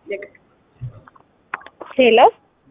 ሄሎ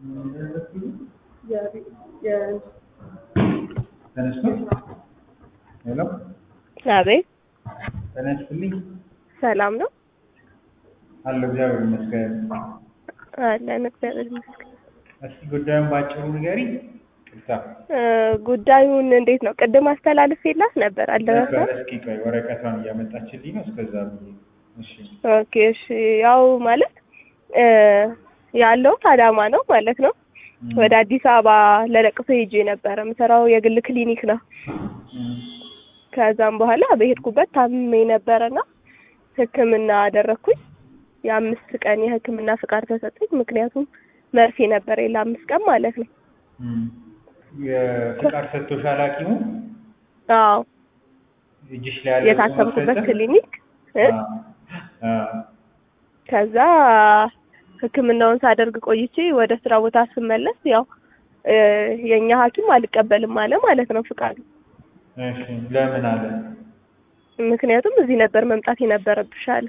ተነስቶ ሄሎ አቤት ተነስልኝ ሰላም ነው አለ እግዚአብሔር ይመስገን። አለን እግዚአብሔር ይመስገን እስኪ ጉዳዩን ባጭሩ ንገሪ። ቅርታ እ ጉዳዩን እንዴት ነው ቅድም አስተላልፌላት ነበር አልደረሰም ነበር። እስኪ ቆይ ወረቀቷን እያመጣችልኝ ነው። እስከዛ ብዬ እሺ ኦኬ እሺ ያው ማለት እ ያለሁት አዳማ ነው ማለት ነው እም፣ ወደ አዲስ አበባ ለለቅሶ ሄጄ ነበረ የምሰራው የግል ክሊኒክ ነው እም፣ ከዛም በኋላ በሄድኩበት ታምሜ ነበረና ሕክምና አደረግኩኝ የአምስት ቀን የሕክምና ፍቃድ ተሰጠኝ ምክንያቱም መርፌ ነበረ ለአምስት ቀን ማለት ነው እም። የፍቃድ ሰጥቶሻል ሐኪሙ አዎ እጅሽ ላይ ያለው የታሰብኩበት ማስረጃ? ክሊኒክ እ አ አ ከዛ ህክምናውን ሳደርግ ቆይቼ ወደ ስራ ቦታ ስመለስ ያው እ የኛ ሐኪም አልቀበልም አለ ማለት ነው ፍቃዱ። እሺ ለምን አለ? ምክንያቱም እዚህ ነበር መምጣት የነበረብሽ አለ።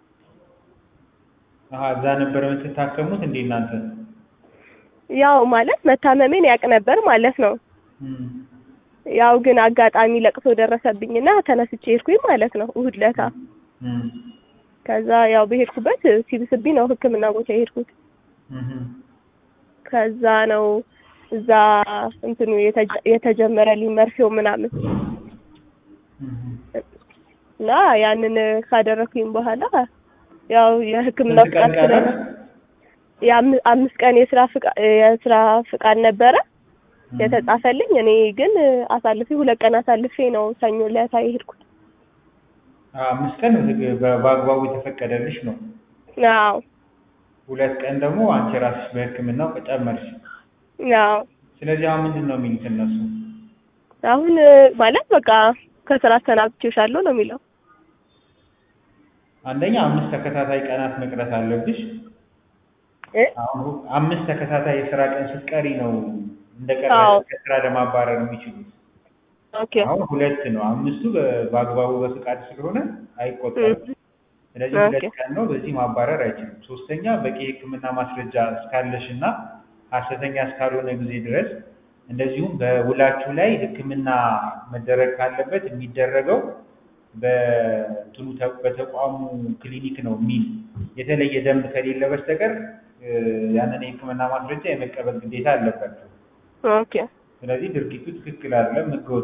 አሀ እዛ ነበር የምትታከሙት እንዴ እናንተ? ያው ማለት መታመሜን ያውቅ ነበር ማለት ነው። እም፣ ያው ግን አጋጣሚ ለቅሶ ደረሰብኝና ተነስቼ ሄድኩኝ ማለት ነው እሑድ ለታ። እም፣ ከዛ ያው በሄድኩበት ሲብስብኝ ነው ህክምና ቦታ የሄድኩት። እም፣ ከዛ ነው እዛ እንትኑ የተጀ- የተጀመረልኝ መርፌው ምናምን እም። እና ያንን ካደረኩኝ በኋላ ያው የህክምና ስንት ቀን ፍቃድ ስለ ቀረሽ? የአም- አምስት ቀን የስራ ፍቃ- የስራ ፍቃድ ነበረ እም። የተጻፈልኝ። እኔ ግን አሳልፌ ሁለት ቀን አሳልፌ ነው ሰኞ ዕለት የሄድኩት። አምስት ቀን ህግ- በ- በአግባቡ የተፈቀደልሽ ነው። አዎ ሁለት ቀን ደግሞ አንቺ ራስሽ በህክምናው ጨመርሽ። አዎ ስለዚህ አሁን ምንድን ነው የሚሉት እነሱ? አሁን ማለት በቃ ከስራ አሰናብቼሻለሁ ነው የሚለው። አንደኛ አምስት ተከታታይ ቀናት መቅረት አለብሽ። እ? አሁን ሁ- አምስት ተከታታይ የስራ ቀን ስትቀሪ ነው እንደ አዎ። ቀረ ከስራ ለማባረር የሚችሉት። ኦኬ አሁን ሁለት ነው። አምስቱ በ- በአግባቡ በፍቃድ ስለሆነ አይቆጠርም። ስለዚህ ኦኬ። ሁለት ቀን ነው። በዚህ ማባረር አይችልም። ሶስተኛ በቂ የህክምና ማስረጃ እስካለሽ እና ሀሰተኛ እስካልሆነ ጊዜ ድረስ እንደዚሁም በውላችሁ ላይ ህክምና መደረግ ካለበት የሚደረገው በእንትኑ ተ- በተቋሙ ክሊኒክ ነው የሚል የተለየ ደንብ ከሌለ በስተቀር እ፣ ያንን የህክምና ማስረጃ የመቀበል ግዴታ አለባቸው። ኦኬ ስለዚህ ድርጊቱ ትክክል አይደለም፣ ህገወጥ